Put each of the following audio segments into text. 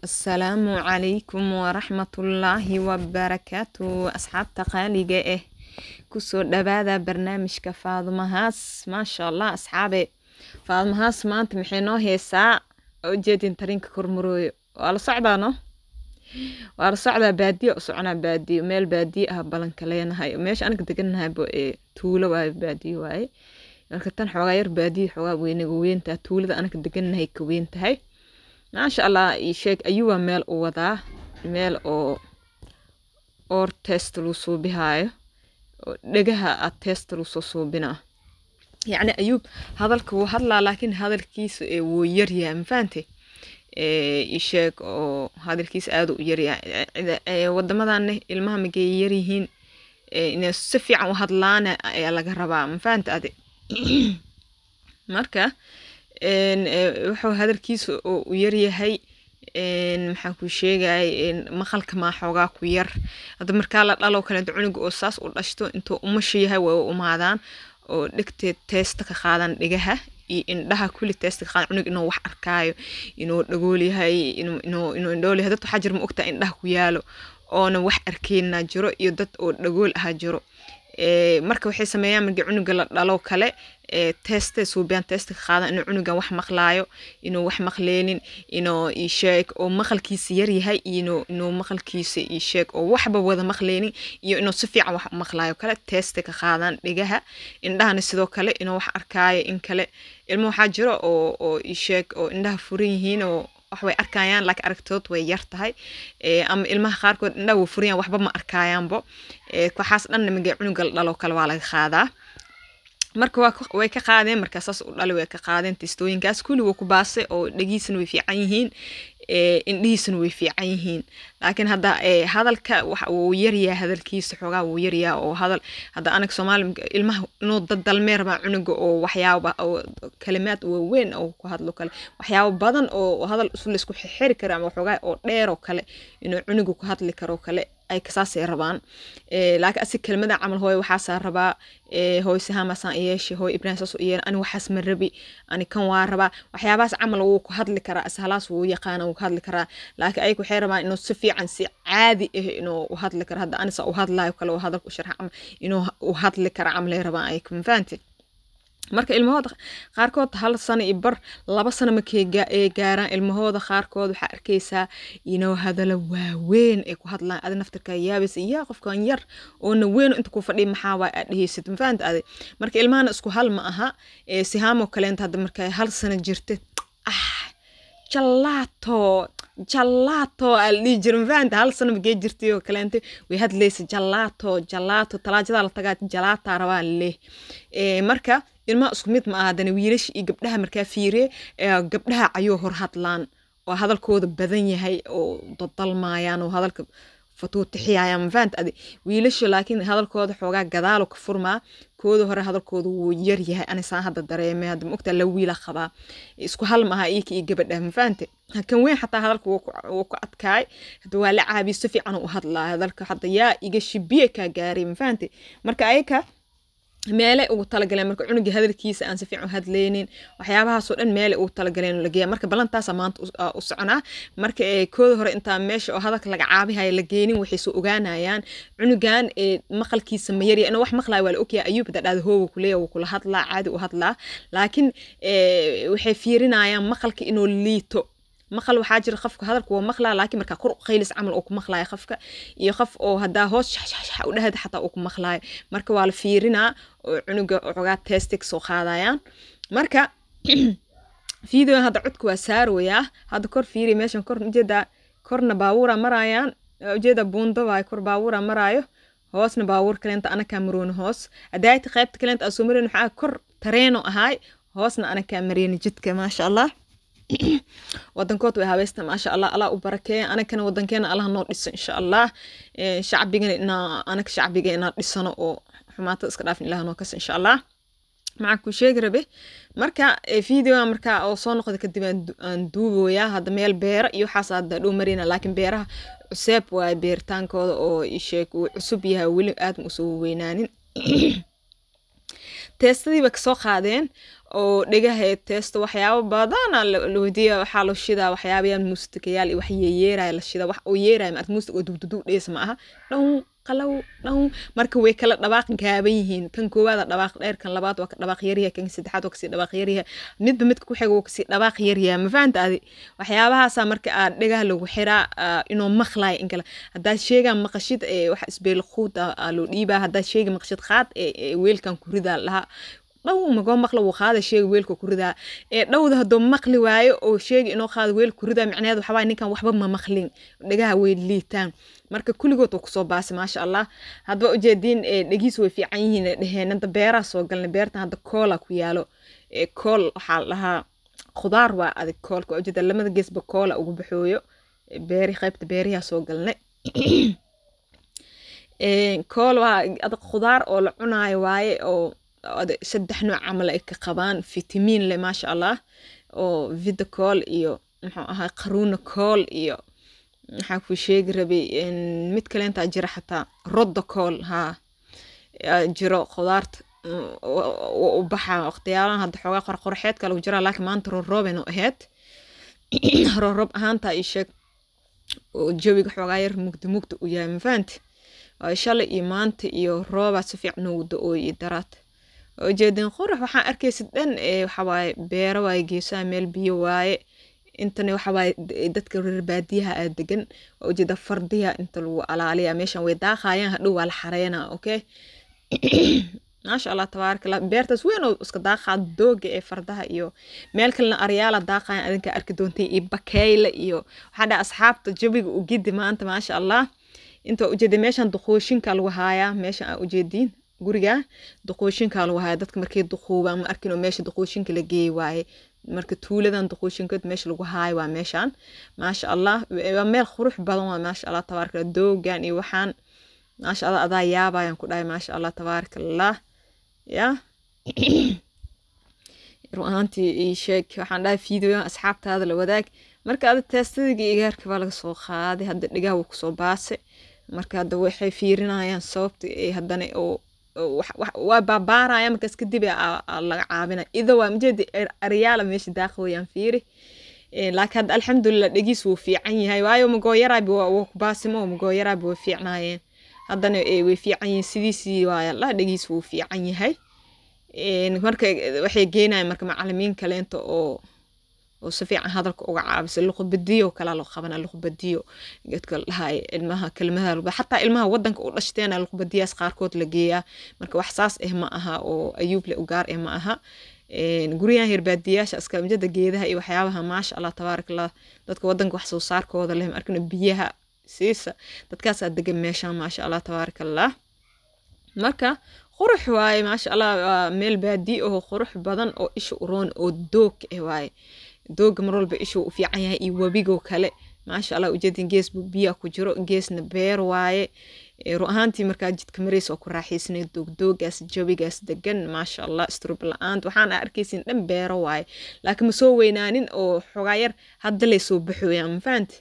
asalaamu calaykum waraxmatullaahi wabarakaatu asxaabta qaaliga ah kusoo dhawaada barnaamijka faadumahaas maasha allah asxaabe faadumahaas maanta maxay noo heesaa ujeedin tarinka kormarooyo waa la socdaano waa la socdaa baadiyo u soconaa baadiyo meel baadiyo ah balanka leenahay meesha aniga deganahay bo ee tuulo waaye baadiyo waaye marka tan xoogaa yar baadiyo xoogaa weynaga weyntaa tuulada anaga deganahay ka weyn tahay maasha allah ii sheeg ayuwaa meel u wadaa meel oo oor test lagu suubihaayo oo dhegaha a test lagu soo suubinaa yacni ayuub hadalka wuu hadlaa laakiin hadalkiisa ee wuu yaryahay mafahante ii sheeg oo hadalkiisa aada u yaryahay wadamadanne ilmaha magay yaryihiin inay si fiican u hadlaana ayaa laga rabaa mafahante adi marka wuxuu hadalkiisa oo u yaryahay maxaan ku sheegay maqalka maa xoogaa ku yar hadda markaa la dhalo kaleeto cunuga oo saas u dhashto intuu umasha yahay way u umaadaan oo dhegteed teesta ka qaadan dhigaha iyo indhaha kulli teesta ka qaadan cunug inuu wax arkaayo inuu dhagool yahay inuu indhool yahay dad waxaa jira ma ogtaa indhaha ku yaalo oona wax arkeenna jiro iyo dad oo dhagool aha jiro marka waxay sameeyaan markii cunuga la dhalo kale teste suubiyaan testa ka qaadan inuu cunugan wax maqlaayo inuu wax maqleenin inuu isheeg oo maqalkiisa yaryahay iyo inuu maqalkiisa isheeg oo waxba wada maqleenin iyo inuu si fiican wax maqlaayo kale teste ka qaadan dhigaha indhahana sidoo kale inuu wax arkaayo in kale ilmo waxaa jiro oo oo isheeg oo indhaha furan yihiin oo wax way arkayaan laakiin aragtood way yar tahay ama ilmaha qaarkood indhaha way furayaan waxba ma arkaayaanbo waxaas dhanna magay cunuga la dhalo kale waa laga qaadaa marka way ka qaadeen markaa saas u dhali way ka qaadeen testooyinkaas kulli wuu ku baasay oo dhegiisana way fiican yihiin indhihiisana way fiican yihiin laakiin hadda hadalka wuu yaryaha hadalkiisa xoogaa wuu yaryaha oo hadal hadda anaga soomaali ilmaha inuu dadalmee rabaa cunuga oo waxyaaba oo kalimaad waaweyn oo ku hadlo kale waxyaabo badan oo hadal isu laysku xiri karo ama waxoogaa oo dheer oo kale inuu cunuga ku hadli karo kale ay kasaasay rabaan laakiin asi kelmada camal hooy waxaasaa rabaa hooy sahaamasaan iyeeshe hooy ibrahim saas u iyeen ani waxaas ma rabi ani kan waa rabaa waxyaabahaas camal wuu ku hadli karaa ishalaas wuu yaqaana wuu ku hadli karaa laakiin ayaga waxay rabaan inuu si fiican si caadi ah inuu u hadli karo hadda anisa u hadlaayo kale oo hadalka u sharxa camal inuu u hadli kara camalay rabaan ayaga mafahanti marka ilmahooda qaarkood hal sano iyo bar laba sano markay gaaraan ilmahooda qaarkood waxaa arkaysaa inoo hadalo waaweyn ay ku hadlaan adi naftirkaa yaabaysa yaa qofkan yar oona weyn inta ku fadhiya maxaa waay aad dhehaysid mafahanta adi marka ilmahana isku hal ma aha sihaamoo kaleenta hadda markay hal sano jirta ah jalaato jalaato aa la dhihi jira mafahanta hal sano magee jirtay oo kaleente way hadlaysa jalaato jalaato talaajadaa la tagaa jalaataa rabaa leh marka ilmaha isku mid ma aha hadana wiilasha iyo gabdhaha markaa fiiriye gabdhaha ayuu hor hadlaan oo hadalkooda badan yahay oo dadalmaayaan oo hadalka fatuutixiyayaan mafahanta adi wiilasha laakiin hadalkooda xoogaa gadaalo ka furmaa kooda hore hadalkooda wuu yar yahay anisaan hadda dareemay hadda maogtaa la wiila qabaa isku hal maaha iyaka iyo gabadha mafahante kan weyn xataa hadalka wuu ku adkaay hadda waa la caabiyo si fiican u hadlaa hadalka hadda yaa iga shibiye kaa gaaray mafahante marka ayaka meelay ugu talagaleen marka cunuga hadalkiisa aan si fiican u hadlaynin waxyaabahaasoo dhan meelay ugu talagaleen lageeya marka ballantaasa maanta u soconaa marka kooda hore intaa meesha oo hadalka laga caabihaya la geenin waxay soo ogaanayaan cunugan maqalkiisa ma yarya inuu wax maqlaayo waa la ogyahay ayuub hadda dhahda hooga kuleeya wuu kula hadlaa caadi u hadlaa laakiin waxay fiirinayaan maqalka inuu liito maqal waxaa jira qofka hadalka waa maqlaa laakiin markaa kor qaylis camal oo ku maqlaayo qofka iyo qof oo haddaa hoos shaxshaxshax u dhahada xataa uu ku maqlaayo marka waa la fiirinaa oo cunuga xogaa testig soo qaadayaan marka videoan hadda codka waa saarooyaa hadda kor fiiri meeshan kor ujeedaa korna baabuura maraayaan ujeeda buundo waay kor baabuura maraayo hoosna baabuur kaleenta anakaa marooni hoos hadaayta qaybta kaleenta aa soo mareen waxaa kor tareeno ahaay hoosna anakaa mareyni jidka maasha allah wadankood way habaysta maasha allah allah u barakeeya anagana wadankeena allah noo dhiso insha allah shacbigana inaa anaga shacbiga inaa dhisano oo xumaatada iska dhaafin ilaah noo kasa insha allah maxaan ku sheegi rabe marka videoa markaa oo soo noqda kadib aan duuboyaa hadda meel beera iyo waxaas hadda dhow marina laakiin beeraha cuseeb waaye beeritaankooda oo isheeg uu cusub yahay weli aad ma usoo weynaanin teestadiiba kasoo qaadeen oo dhegaha teesto waxyaabo badana la weydiiya waxaa loo shidaa waxyaabayaan muusikayaal iyo wax yeeyeeraya la shida wax oo yeeraya maarta muusik oo dugdudug dhees ma aha dhow qalow dhow marka way kala dhabaaq gaaban yihiin kan koowaada dhabaaq dheer kan labaad waa ka dhabaaq yaryaha kan saddexaad waa kasii dhabaaq yaryaha midba midka ku xiga waa kasii dhabaaq yaryaha ma fahanta adi waxyaabahaasa marka aad dhegaha lagu xiraa inuu maqlayo in kale haddaad sheegaan maqashid wax isbeel khuud loo dhiibaa haddaad sheegi maqashid qaad weelkan ku ridaa lahaa dhow magoo maqla wuu qaada sheega weelka ku ridaa ee dhowda hadduu maqli waayo oo sheegi inoo qaado weel ku ridaa micnaheed waxaa waaye ninkan waxba ma maqlin dhegaha way liitaan marka kulligood waa kusoo baasay maasha allah hadba ujeediin dhegiis way fiican yihiin dheheen hadda beeraha soo galnay beertan hadda koola ku yaalo kool waxaa la dhahaa khudaar waa adag koolka waa ujeeda lamada geesba koola ugu baxooyo beeri qaybta beerihaa soo galnay kool waa adag khudaar oo la cunaayo waaye oo saddex nooc camal ay ka qabaan fitamiin leh maasha allah oo vida kool iyo muxuu ahaa qaruuna kool iyo maxaa ku sheegi rabay mid kale intaa jira xataa rodda kool haa jiro khudaarta u baxaa waqtiyaalahan hadda xoogaa qorqorxeed kale jira laakiin maanta roorooben oo ahayd rooroob ahaanta ii sheeg oo jawiga xoogaa yar mugdi mugdi u yahay mafahanti shalay iyo maanta iyo roobaa si fiican noogu da-ooy iyo daraad ujeedin qurax waxaan arkaysid dhan waxawaaye beero waaye geesaha meel biyo waaye intana waxawaaye dadka reer baadiyaha aa degan waa ujeeda fardiya inta lagu alaaliya meeshan way daaqayaan hadhow waa la xareynaa okay maasha allah tabaarak allah beertaas weyn oo iska daaqaa dooga ee fardaha iyo meel kalena aryaala daaqayan adinka arki doontay iyo bakeyle iyo waxaa dhaha asxaabta jabiga u gidi maanta maasha allah inta ujeeda meeshan duqooshinka lagu haayaa meeshan aa ujeediin guriga duqooshinka lagu haya dadka markay duquubaan ma arkin oo meesha duqooshinka la geey waaye marka tuuladan duqooshinkood meesha lagu haayo waa meeshan maasha allah waa meel qurux badan waa maasha allah tabaaraka doogan iyo waxaan maasha allah adaa yaabayaan ku dhahay maasha allah tabaaraka allah ya run ahaantii ii sheeg waxaan dhahay fiidiyoyan asxaabtaada la wadaag marka ada teestadigi igaarka baa laga soo qaaday hadda dhigaha wuu kusoo baasay marka hadda waxay fiirinayaan sababta ee haddana oo waa baabaaraya markaas kadib laga caabina ida waa majeedi aryaala meesha daaqa wayaan fiiri laakiin hadda alxamdulilah dhegiis wuu fiican yahay waayo magooyaraabi waa ku baasimo magooyaraabi way fiicnaayeen haddana way fiican yihiin sidiisii waaya la dhegiis wuu fiican yahay marka waxay geenayaan marka macalimiin kaleento oo oo si fiican hadalka uga caabisa luqubadiyo kala loo qabana luqubadiyo dadka dhahay ilmaha kelmadaha xataa ilmaha wadanka u dhashteena luqubadiyaas qaarkood la geeyaa marka wax saas eh ma aha oo ayuuble u gaar eh ma aha guryahan hirbaadiyaasha askamjada geedaha iyo waxyaabaha maasha allah tabaarak allah dadka wadanka wax soo saarkooda leh arkana biyaha siisa dadkaasaa degan meeshaan maasha allah tabaarak allah marka qurux waaye maasha allah waa meel baadi oo qurux badan oo isha uroon oo doog eh waaye dooga mar walba ishuu u fiican yahay iyo webigoo kale maasha allah ujeedin gees buu biyaa ku jiro geesna beer waaye ru ahaantii markaa jidka marays oo ku raaxaysanay doogdoogaas jawigaas degan maasha allah istrub la-aanta waxaan arkaysin dhan beero waaye laakiin ma soo weynaanin oo xogaa yar hadda lay soo baxooyaan ma fahanti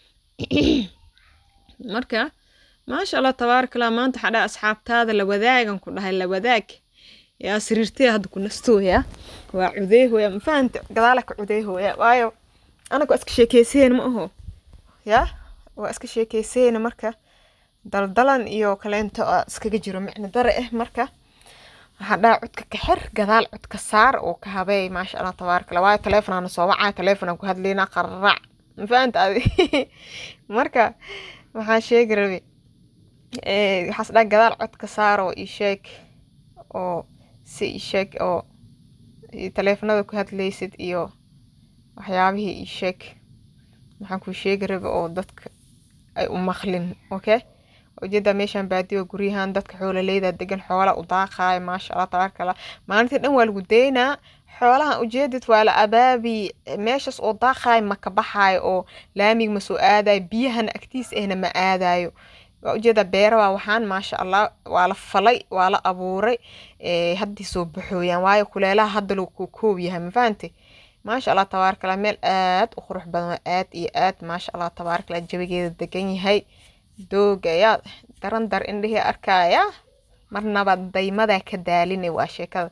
marka maasha allah tabaarak allah maanta waxaa dhaha asxaabtaada la wadaagan ku dhahay la wadaag yaa sariirtee hadda ku nastooya waa cudeehoya ma fahanta gadaala ka cudeehoya waayo anaga waa iska sheekeyseen ma aho ya waa iska sheekeyseen marka daldalan iyo kaleento iskaga jiro micno dare ah marka waxaa dhaha codka ka xir gadaal codka saar oo ka habeey maasha allah tabaarak allah waayo taleefonaana soo wacaa taleefonaan ku hadlaynaa qararac ma fahanta adi marka waxaan sheegi rabi waxaas dhaha gadaal codka saar oo ii sheeg oo si ii sheeg oo taleefonada ku hadlaysid iyo waxyaabihii ii sheeg maxaan kuu sheegi rabi oo dadka ay u maqlin okay ujeedaa meeshaan baadiyo guryahan dadka xoololeyda degan xoola u daaqaayo maasha allah tabaaraka allah maalintii dhan waa lagu daynaa xoolahan ujeedid waa la abaabi meeshaas oo daaqaayo ma ka baxaayo oo laamiga ma soo aadayo biyahana agtiis ahna ma aadayo waa ujeedaa beera waa waxaan maasha allah waa la falay waa la abuuray haddii soo baxooyaan waayo kuleelaha hadda lagu koob yahay ma fahantay maasha allah tabaaraka allah meel aad u qurux badan waa aad iyo aad maasha allah tabaaraka allah jawigeeda degan yahay dooga yaa daran dar indhihii arkaya marnaba daymadaa ka daalinay waa sheekada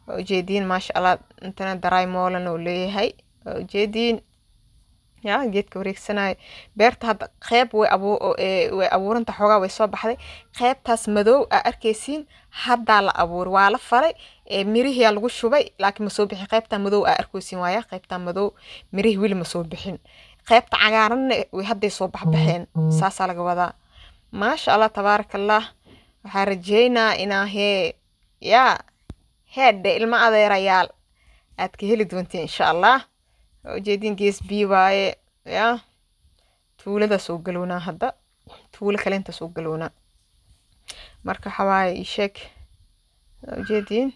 waa ujeediin maasha allah intana daraay moolan oo leeyahay waa ujeediin ya geedka wareegsanayo beerta hadda qeyb way abu way abuuranta xoogaa way soo baxday qeybtaas madow aa arkaysiin haddaa la abuuray waa la falay mirihiyaa lagu shubay laakiin ma soo bixin qeybtaa madow aa arkaysiin waaya qeybtaa madow mirihii weli ma soo bixin qeybta cagaaranna way hadday soo baxbaxeen saasaa laga wadaa maasha allah tabaaraka allah waxaa rajeynaa inaa hee yaa heedhe ilmo adeerayaal aad ka heli doontiin insha allah ujeedin gees bii waaye yaa tuulada soo galownaa hadda tuulo kalenta soo galownaa marka waxawaaye ii sheeg ujeediin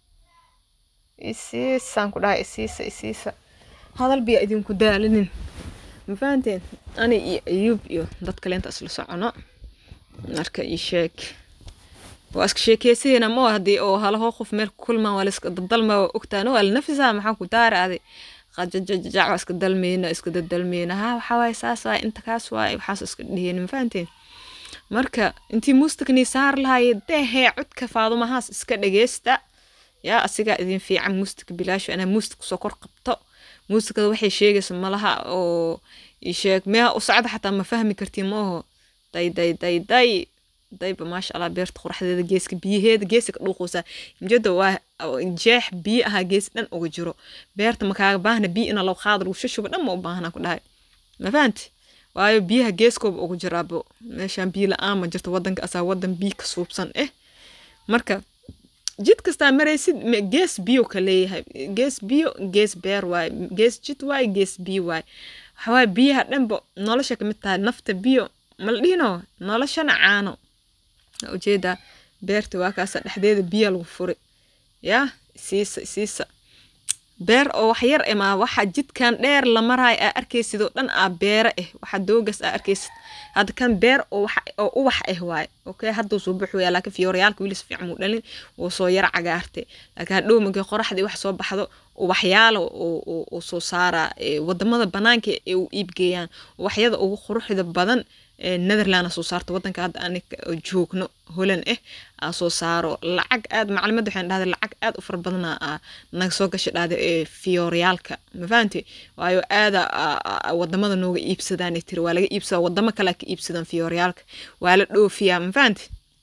isiisaan ku dhahay isiisa isiisa hadal biya idinku daalinin ma fahanteen ani iyo ayuub iyo dad kalenta isla socono marka ii sheeg waa iska sheekeysanayna ma haddii oo halaho qof meel ku kulmaan waa la iska dadalma waa ogtaano waa la nafisaa maxaa ku daara adi qajajajac waa iska dalmeyna iska dadalmeyna ha waxaa waaye saas waaye inta kaas waaye waxaas iska dhiheen ma fahanteen marka intii muustikanii saar lahaye dehee codka faadumahaas iska dhageysta yaa asigaa idin fiican muustika bilaasho anaa muustik kusoo kor qabto muusikada waxay sheegaysa malaha oo isheeg meeha u socda xataa ma fahmi kartiin maaho day day day day dayba maasha allah beerta quraxdeeda geeska biyaheeda geeska ka dhuuqaysaa mjada waa jeex biyo ahaa gees dhan uga jiro beerta makaaga baahna biyo ina law qaada lagu shushuba dhan ma u baahna ku dhahay ma fahanti waayo biyaha geeskooba ugu jiraabo meeshaan biyo la-aan ma jirto wadanka asaa wadan biyo ka suubsan eh marka jid kastaa maraysid gees biyo ka leeyahay gees biyo gees beer waaye gees jid waaye gees biyo waaye waxawaaye biyaha dhanba nolosha kamid tahay nafta biyo mala dhihino noloshana caano ujeedaa beerta waa kaasa dhexdeeda biya lagu furi yaa siisa siisa beer oo wax yar emaa waxa jidkan dheer la maraay aa arkaysid oo dhan aa beere ah waxa doogas aa arkaysid hadda kan beer oo wax oo ubax ah waaye okay hadduu soo baxo yaa laakiin fiyoorayaalka weli si fiican muu dhalin wuu soo yara cagaartay laakiin hadhow markii qoraxdii wax soo baxdo ubaxyaala oo soo saara wadamada banaanka ee u iibgeeyaan waxyada ugu quruxda badan netherland soo saarto wadanka hadda anika joogno holan ah aa soo saaro lacag aad maclimadda waxaan dhahday lacag aad u fara badana naga soo gasha dhahday ee fiyooryaalka ma fahanti waayo aada wadamada nooga iibsadaan tiri waa laga iibsadaa wadamo kale ka iibsadaan fiyooryaalka waa la dhoofiyaa ma fahanti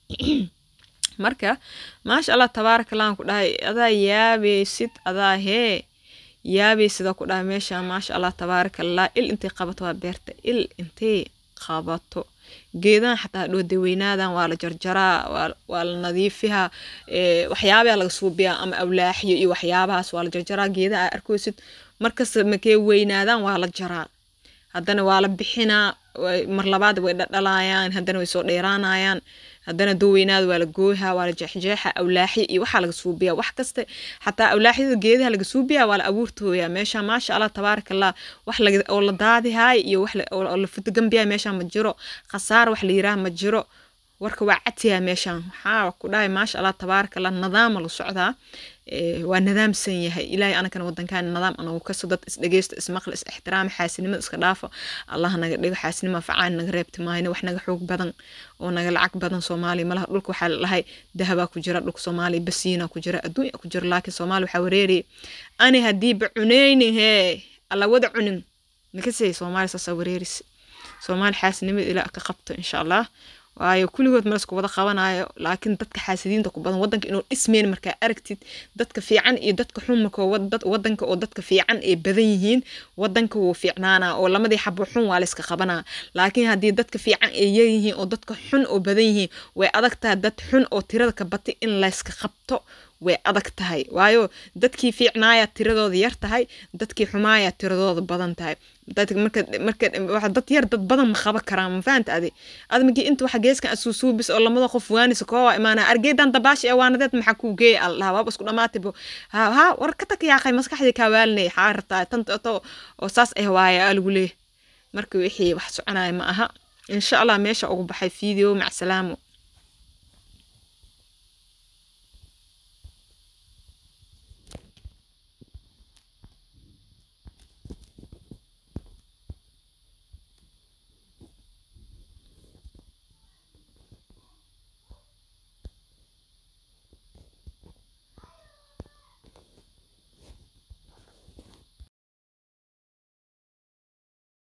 marka maasha allah tabaaraka allaan ku dhahay adaa yaabeysid adaa hee yaabeysida ku dhahay meesha maasha allah tabaaraka allah il intay qabato waa beerta il intay qabato geedahan xataa hadhow daweynaadan waa la jarjaraa waa la nadiifihaa waxyaabaha laga suubiyaa ama awlaaxiyo iyo waxyaabahaas waa la jarjaraa geedaha aa arkaysid markasta makee weynaadaan waa la jaraa haddana waa la bixinaa mar labaad way dhadhalayaan haddana way soo dheeraanayaan haddana doweynaada waa la gooyhaa waa la jeexjeexa awlaaxya iyo waxaa laga suubiyaa wax kasta xataa awlaaxyada geedaha laga suubiyaa waa la abuurtooyaa meesha maasha allah tabaaraka allah wax oo la daadihaay iyo wax oo la fudagambiyaa meesha ma jiro khasaar wax la yiraah ma jiro warka waa catiyaa meeshaan waxaa ku dhahay maasha allah tabaaraka allah nadaama la socdaa waa nadaamsan yahay ilaahay anakana wadankaan nadaam anagu kaso dad isdhegeysto ismaqli is ixtiraama xaasinimada iska dhaafo allah naga dhigo xaasinima facaan naga reebti maayno wax naga xoog badan oo naga lacag badan soomaaliya malaha dhulka waxaa lalahay dahabaa ku jira dhulka soomaaliya basiina ku jira adduunya ku jira laakiin soomaaliya waxaa wareeraya ani haddiiba cunayni hee alla wada cunin nakasay soomaaliya saasaa wareerisa soomaaliya xaasinimada ilaa ka qabto insha allah waayo kulligood ma lasku wada qabanayo laakiin dadka xaasidiinta ku badan wadanka inuu dhismeyn markaa aragtid dadka fiican iyo dadka xun markoo wadanka oo dadka fiican ay badan yihiin wadanka wuu fiicnaanaa oo lamadii xabo xun waa layska qabanaa laakiin haddii dadka fiican ay yaryihiin oo dadka xun oo badan yihiin way adag tahay dad xun oo tirada ka batay in layska qabto way adag tahay waayo dadkii fiicnaaya tiradooda yar tahay dadkii xumaaya tiradooda badan tahay marka dad yar dad badan ma qaban karaan ma fahanta adi admigi inta waxa geeskan asuusuubis oo lamada qof waanisa koowa imaana argeydan dabaashi ee waanadeed maxaa kuu geeya al dhaha waaba isku dhamaatibo ha ha war ka tag yaaqay maskaxdii kaa waalinay xaa rabtaa tan oo saas ah waaya aa lagu leeyahay marka wixii wax soconaya ma aha insha allah meesha ugu baxay video mac salaamo